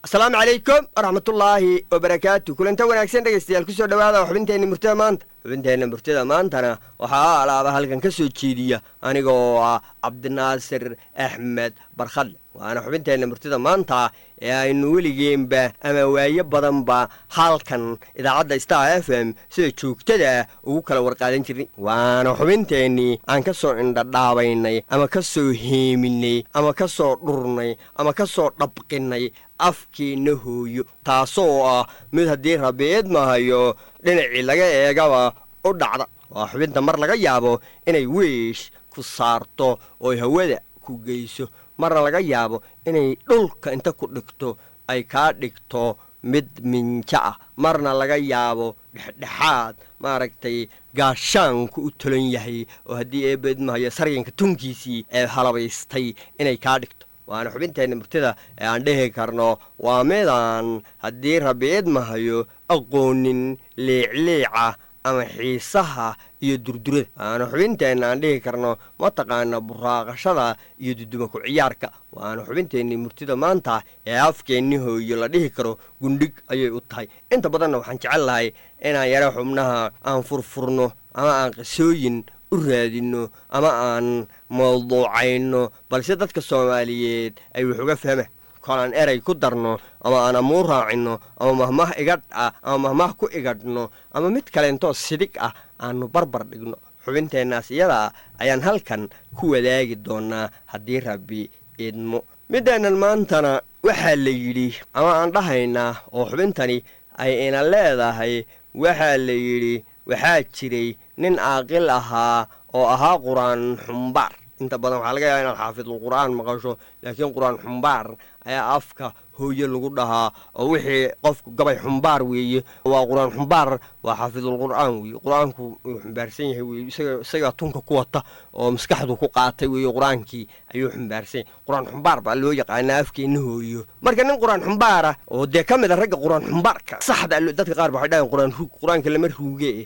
asalaamu calaykum waraxmatullaahi wabarakaatu kulanta wanaagsan dhegaystayaal kusoo dhowaada xubinteenna murtada maanta xubinteenna murtada maantana waxaa alaaba halkan ka soo jeediya anigoo ah cabdinaasir axmed barkhadle waana xubinteenna murtida maanta ee aynu weligeenba ama waayo badanba halkan idaacadda star f m sida joogtada ugu kala warqaadan jirnay waana xubinteennii aan ka soo indhadhaabaynay ama ka soo heeminay ama ka soo dhurnay ama ka soo dhabqinnay afkeenna hooyo taasoo ah mid haddii rabiid mahayo dhinacii laga eegaba u dhacda waa xubinta mar laga yaabo inay weesh ku saarto ooy hawada ku geyso marna laga yaabo inay dhulka inta ku dhigto ay kaa dhigto mid minjo ah marna laga yaabo dhexdhexaad maaragtay gaashaanku u tolan yahay oo haddii eebedmahayo saryanka tunkiisii ee halabaystay inay kaa dhigto waana xubinteenna murtida ee aan dhehi karno waa midaan haddii rabiid mahayo aqoonin liicliica ama xiisaha iyo durdurada waana xubinteenna aan dhihi karno mataqaana buraaqashada iyo duduma ku ciyaarka waana xubinteenni murtida maanta ee afkeenni hooyo la dhihi karo gundhig ayay u tahay inta badanna waxaan jecel lahay inaan yaro xubnaha aan furfurno ama aan qisooyin u raadinno ama aan mawduucayno balse dadka soomaaliyeed ay wax uga fahmaan kolaan erey ku darno ama aan amuur raacinno ama mahmah igadh ah ama mahmah ku igadhno ama mid kaleentoo sidig ah aanu barbar dhigno xubinteennaas iyada ayaan halkan ku wadaagi doonnaa haddii rabbi idmo middeennan maantana waxaa la yidhi ama aan dhahaynaa oo xubintani ay ina leedahay waxaa la yidhi waxaa jiray nin aaqil ahaa oo ahaa qur-aan xumbaar inta badan waxaa laga yaaba inaad xaafidul qur'aan maqasho laakiin qur-aan xumbaar ayaa afka hooye lagu dhahaa oo wixii qofku gabay xumbaar weeye waa qur-aan xumbaar waa xaafidul qur'aan weeye qur-aanku wuu xumbaarsan yahay weye isagaa tunka ku wata oo maskaxdu ku qaatay weeye qur-aankii ayuu xumbaarsan yahay qur-aan xumbaar baa loo yaqaanaa afkeenna hooyo marka nin qur-aan xumbaara oo dee ka mid a ragga qur-aan xumbaarka saxda dadka qaar ba waxay dhahayan qur-aan ruug qur-aanka lama ruuge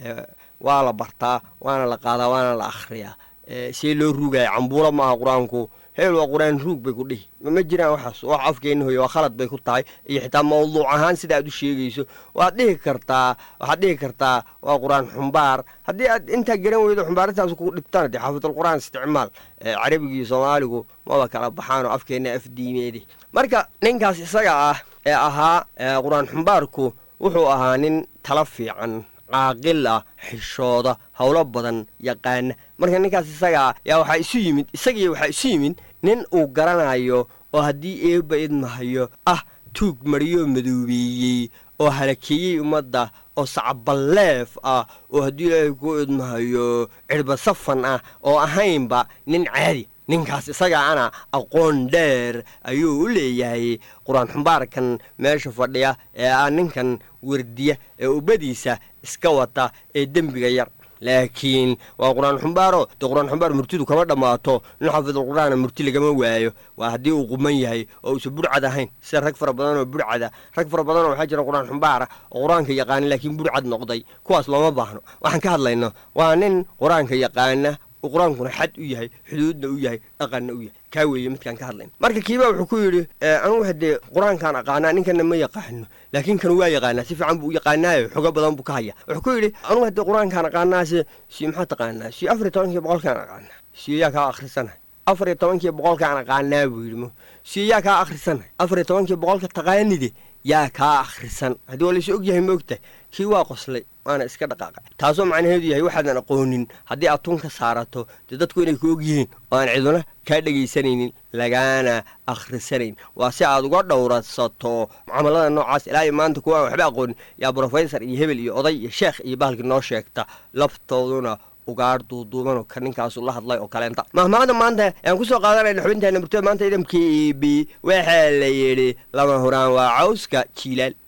waa la bartaa waana la qaadaa waana la akhriyaa see loo ruugaya cambuulo maaha qur-aanku heel waa qur-aan ruug bay ku dhihi ma jiraan waxaas wax afkeenna hooye waa khalad bay ku tahay iyo xitaa mawduuc ahaan sida aad u sheegayso waad dhihi kartaa waxaad dhihi kartaa waa qur-aan xumbaar haddii aad intaa garan weydo xumbaarintaas kugu dhibtaan dee xaafidul qur-aan isticmaal carabigii soomaaligu maba kala baxaanoo afkeenna af diimeede marka ninkaas isaga ah ee ahaa qur-aan xumbaarku wuxuu ahaa nin tala fiican caaqil ah xishooda howlo badan yaqaana marka ninkaas isagaa yaa waxaa isu yimid isagii waxaa isu yimid nin uu garanayo oo haddii eebba idmahayo ah tuug mariyoo madoobeeyey oo halakeeyey ummadda oo sacballeef ah oo haddii ilaahay ku idmahayo cirba safan ah oo ahaynba nin caadi ninkaas isagaana aqoon dheer ayuu u leeyahay qur-aan xumbaarkan meesha fadhiya ee ah ninkan wardiya ee ubbadiisa iska wata ee dembiga yar laakiin waa qur-aan xumbaaro dee qur-aan xumbaar murtidu kama dhammaato nin xafidul qur-aana murti lagama waayo waa haddii uu quman yahay oo uusan burcad ahayn sida rag fara badan oo burcada rag fara badanoo waxaa jira qur-aan xumbaara oo qur-aanka yaqaana laakiin burcad noqday kuwaas looma baahno waxaan ka hadlayno waa nin qur-aanka yaqaana uu qur-aankuna xad u yahay xuduudna u yahay dhaqanna u yahay kaa weeye midkaan ka hadlayna marka kiiba wuxuu ku yidhi anugu haddee qur-aankaan aqaanaa ninkana ma yaqaano laakiin kan waa yaqaanaa si fiican buu u yaqaanaayo xogo badan buu ka haya wuxuu ku yidhi anugu haddee qur-aankaan aqaanaase si maxaa taqaanaa si afar iyo tobankii boqolkaan aqaanaa siyaa kaa akhrisanay afar iyo tobankii boqolkaan aqaanaa buu yidhi si yaa kaa akhrisanay afar iyo tobankii boqolka taqaanide yaa kaa akhrisan haddii waa laysu og yahay moogtahay kii waa qoslay waana iska dhaqaaqay taasoo macnaheedu yahay waxaadan aqoonin haddii aad tun ka saarato dee dadku inay ku og yihiin oo aan ciduna kaa dhegaysanaynin lagaana akhrisanayn waa si aad uga dhowrsato mucaamalada noocaas ilaa iyo maanta kuwa aan waxba aqoonin yaa brofesor iyo hebel iyo oday iyo sheekh iyo bahalkii noo sheegta laftooduna ugaar duuduubanoo ka ninkaasu la hadlay oo kaleenta mahmaada maanta aan ku soo qaadanayna xubinteena murtada maanta idamkii b waxaa la yidhi lama huraan waa cawska jiilaal